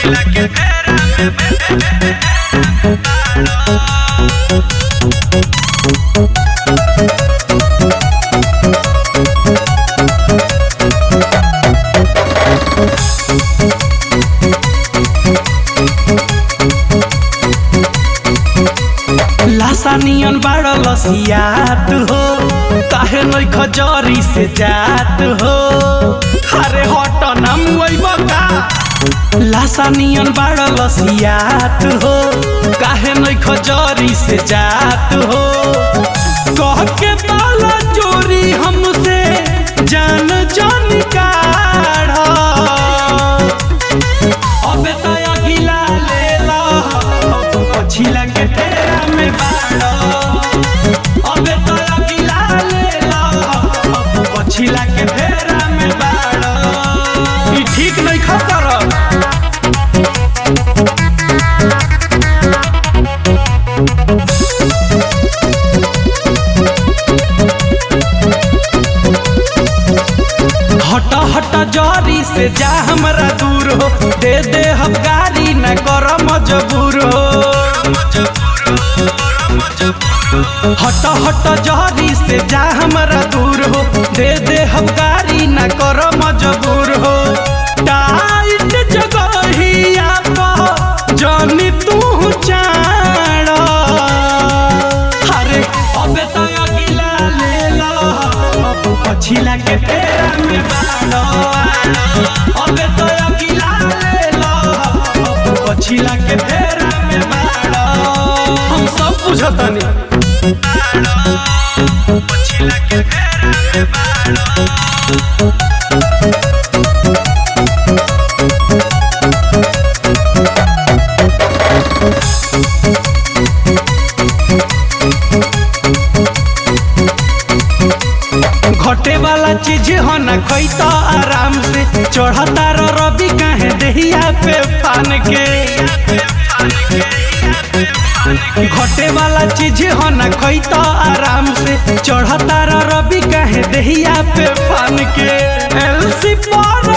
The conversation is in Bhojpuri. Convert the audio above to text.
लासानियन बाड़ लसियात हो काहे नई खजरी से जात हो अरे हट ना मुइब का लासानियन बाड़ लसियात हो काहे नई खजरी से जात हो कह के बाला चोरी हमसे जान जान काढ़ अबे तो अगिला ले लो पछिला के तेरा में बाड़ो अबे तो अगिला ले लो पछिला के तेरा में बाड़ो ई ठीक नहीं खतर हट हट जरी से जा हमरा दूर हो दे दे हम गाड़ी न कर मजबूर हो हट हट जरी से जा हमरा दूर हो दे दे हम गाड़ी न कर मजबूर हो टाइट जगहिया पर जानी तू चाड़ अरे अबे तो अगिला ले लो पछिला के फेरा में बाड़ो अबे तो अगिला ले लो पछिला के फेरा में बाड़ो हम सब बुझतनी पछिला के फेरा में बाड़ो घटे वाला चीज हो न खैत आराम से चढ़ता रो रवि काहे देहिया पे फान के घटे वाला चीज हो न खैत आराम से चढ़ता रो रवि काहे देहिया पे फान के एलसी पर